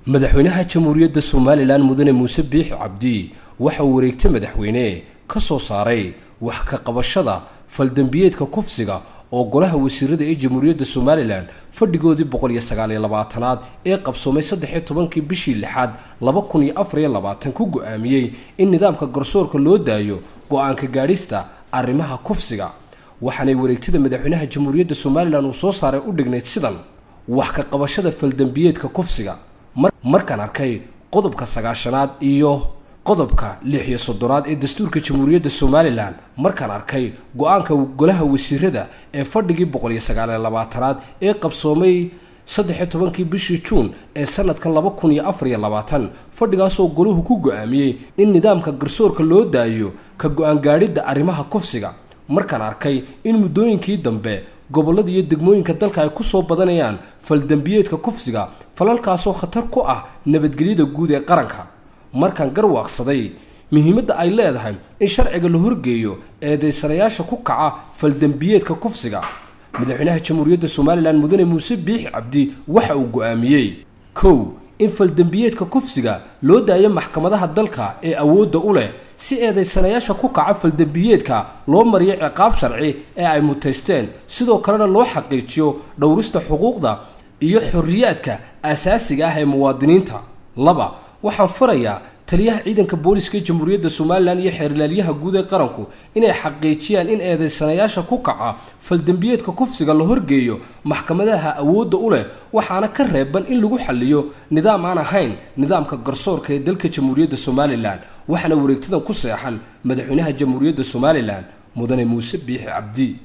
madaxweynaha jamhuuriyadda somalilan mudane muuse biix cabdi waxa uu wareegtay madaxweyne ka soo saaray wax ka qabashada faldembiyeedka kufsiga oo golaha wasiirada ee jamhuuriyadda somalilan fadhigoodii boqol iyo sagaal iyo labaatanaad ee qabsoomay saddex iyo tobankii bishii lixaad laba kun iyo afar iyo labaatan ku go-aamiyey in nidaamka garsoorka loo daayo go-aanka gaadhista arrimaha kufsiga waxaanay wareegtada madaxweynaha jamhuuriyadda somalilan uu soo saaray u dhignayd sidan wax ka qabashada faldembiyeedka kufsiga markaan arkay qodobka sagaashanaad iyo qodobka lix iyo soddonaad ee dastuurka jamhuuriyadda somalilan markaan arkay go-aanka golaha wasiirada ee fadhigii boqol iyo sagaal iyo labaatanaad ee qabsoomay saddex-iyo tobankii bishii juun ee sanadka laba kun iyo afar iyo labaatan fadhigaasoo golahu ku go-aamiyey in nidaamka garsoorka loo daayo ka go-aan gaadhidda arrimaha kufsiga markaan arkay in muddooyinkii dambe gobollada iyo degmooyinka dalka ay ku soo badanayaan faldembiyeedka kufsiga falalkaasoo khatar ku ah nabadgelyada guud ee qaranka markaan garwaaqsaday muhiimadda ay leedahay in sharciga la horgeeyo eedaysanayaasha ku kaca faldembiyeedka kufsiga madaxweynaha jamhuuriyadda somalilan mudane muuse biix cabdi waxa uu go-aamiyey kow in faldembiyeedka kufsiga loo daayo maxkamadaha dalka ee awoodda u leh si eedaysanayaasha ku kaca faldembiyeedka loo mariyo ciqaab sharci ee ay mutaysteen sidoo kalena loo xaqiijiyo dhowrista xuquuqda iyo xorriyaadka asaasiga ah ee muwaadiniinta laba waxaan farayaa taliyaha ciidanka booliska ee jamhuuriyadda somalilan iyo xeerlaalyaha guud ee qaranku inay xaqiijiyaan in eedaysanayaasha ku kaca faldembiyeedka kufsiga la horgeeyo maxkamadaha awoodda u leh waxaana ka reeban in lagu xaliyo nidaam aan ahayn nidaamka garsoorka ee dalka jamhuuriyadda somalilan waxaana wareegtadan ku seexan madaxweynaha jamhuuriyadda somalilan mudane muuse biixi cabdi